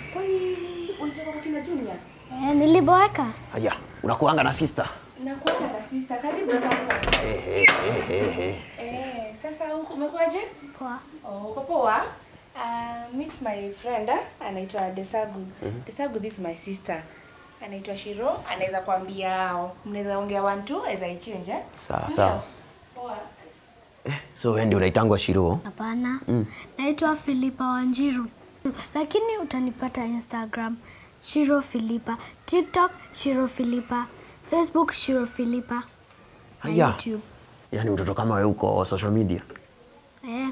Kwani unatoka kwa kina Junior? Eh, niliboeka. Haya, unakuanga na sister? Nakuona na sister, karibu sana. Eh, eh, eh, eh, eh. Eh, sasa huku umekuaje? Poa. Oh, uko poa? Uh, meet my friend ah, anaitwa Desagu. Desagu this is my sister. Anaitwa Shiro, anaweza kuambia mnaweza ongea one two as I change eh? Sawa, Sindio? sawa. Poa. So wewe ndio unaitangwa Shiro? Hapana. Naitwa Filipa Wanjiru. Lakini utanipata Instagram Shiro Filipa, TikTok Shiro Filipa, Facebook Shiro Filipa na Haya. YouTube. Yaani mtoto kama wewe uko social media? Eh,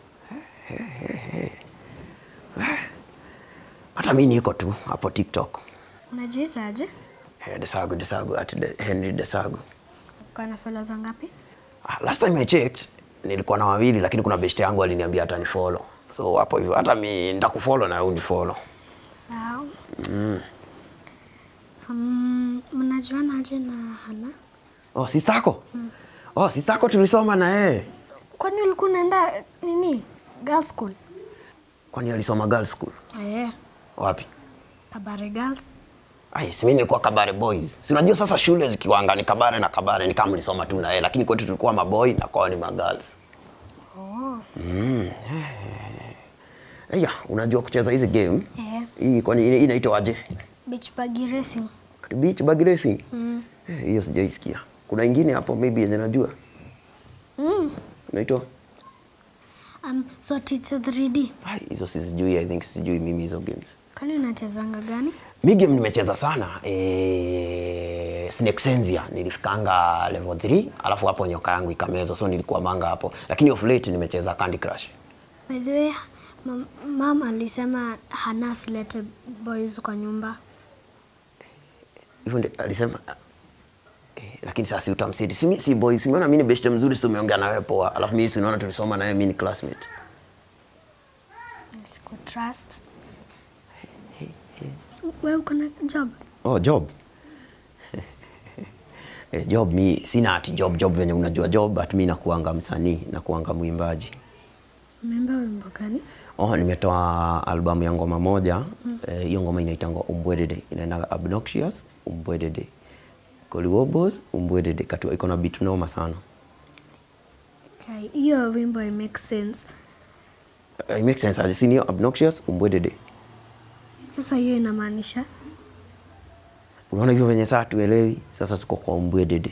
Hata mimi niko tu hapo TikTok. unajiitaje? Eh, Desagu, Desagu, at de, Henry Desagu. Uko na followers wangapi? Ah, Last time I checked nilikuwa na wawili lakini kuna best yangu aliniambia hata ni follow. So hapo hivyo hata mimi nitakufollow na wewe unifollow. Sawa. Mm, mnajuana aje na Hana? Oh, sister yako? Oh, sister yako tulisoma na yeye. Kwani ulikuwa unaenda nini? Girls school? Kwani alisoma girls school? Eh, Wapi? Kabare Girls. Ai, si mimi nilikuwa Kabare Boys. Si unajua sasa shule zikiwanga ni Kabare na Kabare ni kama mlisoma tu na yeye, lakini kwetu tulikuwa maboy na kwao ni magirls. Oh. Eya, unajua kucheza hizi game? Eh, Hii kwani ina- inaitwaje? beach buggy racing. Beach bug racing? Mm. Eh, Hiyo sijaisikia. Kuna ingine hapo maybe yenye najua. Mm. Inaitwa? Um, so teacher 3D. Ai, hizo sijui, I think sijui mimi hizo games. Kwani unachezanga gani? Mi game nimecheza sana eh, Snake Senzia nilifikanga level 3 alafu hapo nyoka yangu ikamezwa so nilikuwa manga hapo, lakini of late nimecheza Candy Crush. By the way, mam, mam alisema hana silete boys kwa nyumba. Hivyo ndio alisema eh, lakini sasa si utamsidi. Si, mi- si boy, si umeona mimi ni best mzuri, si tumeongea na wewe poa. Alafu mimi si unaona tulisoma na wewe, mimi ni classmate. Siku trust. Wewe uko na job? Oh, job. eh, job mi sina ati job job venye unajua job, but mi nakuanga msanii, nakuanga mwimbaji. Umeimba wimbo gani? Oh, nimetoa albamu ya ngoma moja eh, hiyo ngoma inaitangwa Umbwedede, inaendaga Obnoxious Umbwedede, Koliwobos Umbwedede, katu iko na beat noma sana. Okay, hiyo wimbo it makes sense. Uh, it makes sense aje, si ndio? Obnoxious Umbwedede. Sasa hiyo inamaanisha Unaona hivyo venye saa tuelewi, sasa tuko kwa Umbwedede.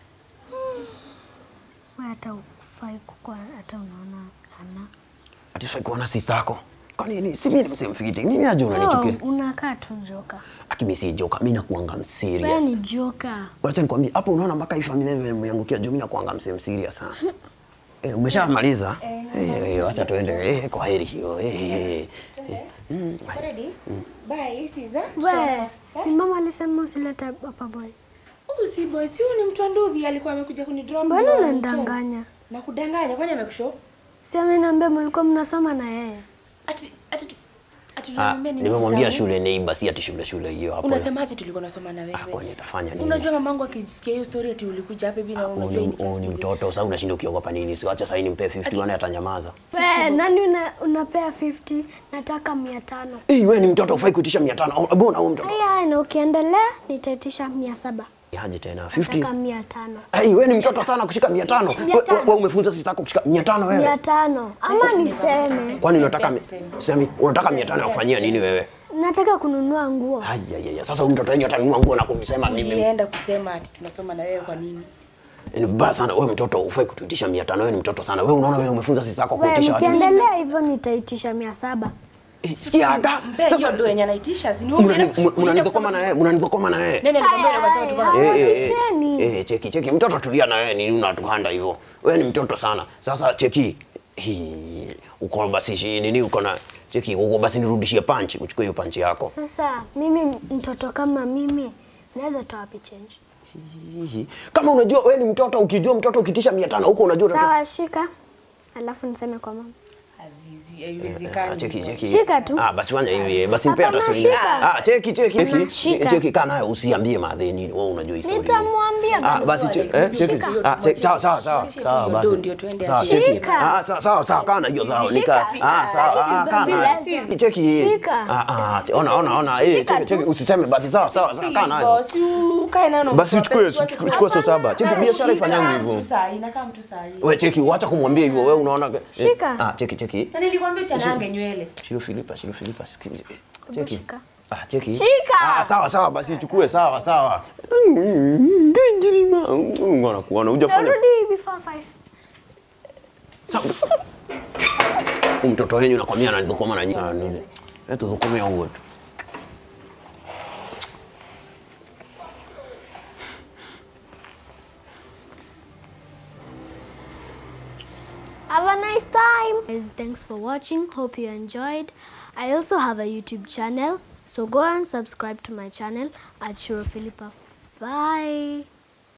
wewe hata ufai kukua hata unaona hana. Ati sasa kuona sister yako. Kwani ni si mimi msimfikiti. Mimi aje unanichukia? Oh, unakaa tu joka. Aki mimi si joka, mimi nakuanga Wewe serious. ni joka. Wacha nikwambie, hapo unaona mpaka hii familia imeangukia juu, mimi nakuanga msem serious sana. Eh, umeshamaliza? Eh, eh, wacha tuende. Eh, kwa heri hiyo. Eh, eh. eh. Mm, Ready? Bye, Siza. We, si mama alisema usilete hapa boy. Huyu si boy, si huyu ni mtu wa nduthi alikuwa amekuja kunidrop. Mbona ndio unanidanganya? Na kudanganya kwani amekushow? Si ameniambia mlikuwa mnasoma na yeye. Ati ati tu- ati Ah, tunamwambia nini? nimemwambia sister yangu? shule neighbor, si ati shule shule hiyo hapo. Unasemaje tulikuwa nasoma na Ah, wewe? kwani atafanya nini? Unajua mamangu akisikia hiyo story ati ulikuja hapa hivi na Huyu unajua ni- hii ni huyu ni chance mtoto, sasa unashinda ukiogopa nini? Si wacha sasa nimpe 50 wane atanyamaza. We, nani una, unapea 50 nataka mia tano. Eh, wewe ni mtoto ufai kuitisha 500. Oh, Mbona huyu mtoto? Haya, na ukiendelea nitaitisha mia saba. Aje tena 50. Nataka mia tano. Hey, wewe ni mtoto sana kushika 500. Mia tano. Wewe umefunza sister yako kushika 500 wewe. Mia tano. Ama niseme Kwani unataka mi- Sisemi. semi unataka 500 ya kufanyia nini wewe? nataka kununua nguo. Haya ya sasa huyu mtoto wenyewe atanunua nguo na kunisema mimi. Nilienda kusema ati tunasoma na wewe kwa nini? Ni vibaya sana wewe mtoto ufai kutuitisha 500 wewe ni mtoto sana. Wewe unaona wewe umefunza sister yako We, kuitisha watu. mkiendelea hivyo nitaitisha mia saba. Eh, Sikia haka. Mpe hiyo Sasa ndio yenye anaitisha. Si ni wewe mnani- unaenda- mnanidhokoma na yeye, mnanidhokoma na yeye. Nani alikwambia unasema tuko na Eh, eh, eh. Harakisheni. Eh, cheki cheki mtoto tulia na wewe nini unatuhanda hivyo. Wewe ni mtoto sana. Sasa cheki. Hii, uko basi shi- nini uko na cheki uko basi nirudishie punch, uchukue hiyo punch yako. Sasa mimi mtoto kama mimi naweza toa wapi change? Hihi. Kama unajua wewe ni mtoto ukijua mtoto ukitisha 500 huko unajua unatoa. Sawa, shika alafu niseme kwa mama. Azizi, Ah, haiwezekani. cheki cheki. Shika tu. Ah, basi fanya hivi. Basi mpe hata Hapana, shilingi. shika. Ah, cheki cheki cheki. Shika. Cheki kaa nayo usiambie madheni. Wewe unajua historia. Nitamwambia Ah, bado. basi che- eh, cheki. Shika. Ah, cheki. Sawa sawa sawa. Shika Sawa hiyo basi. do ndio tuende Sawa asiye. cheki. Shika. Ah, sawa sawa sawa kana hiyo sawa. Nika. Ah, sawa. Ah, kana. Shika. Cheki. Shika. Ah, ah, ona ona ona. Eh, Shika cheki cheki usiseme basi sawa sawa sawa kana nayo. Boss, ukae nayo na Basi mtoto, uchukue tuache tu- uchukue so saba. Cheki Hapana, biashara shika. ifanyangu Inakaa hivyo. mtu saa hii, inakaa mtu saa hii. Wewe cheki, wacha kumwambia hivyo. Wewe unaona eh, Shika. Ah, cheki cheki. Na nilikwambia chanange nywele. Shiro Filipa, Shiro Filipa, sikilize. Cheki. shika. Ah, cheki. Shika. Ah, sawa sawa basi chukue sawa sawa. Ngirima. Ngona kuona hujafanya. Narudi before five. Sawa. Huyu mtoto wenyu nakwambia anadhukuma na nyinyi. Eh, tudhukume huo tu. Have a nice time. Guys, thanks for watching. Hope you enjoyed. I also have a YouTube channel, so go and subscribe to my channel at Shiro Philippa. Bye.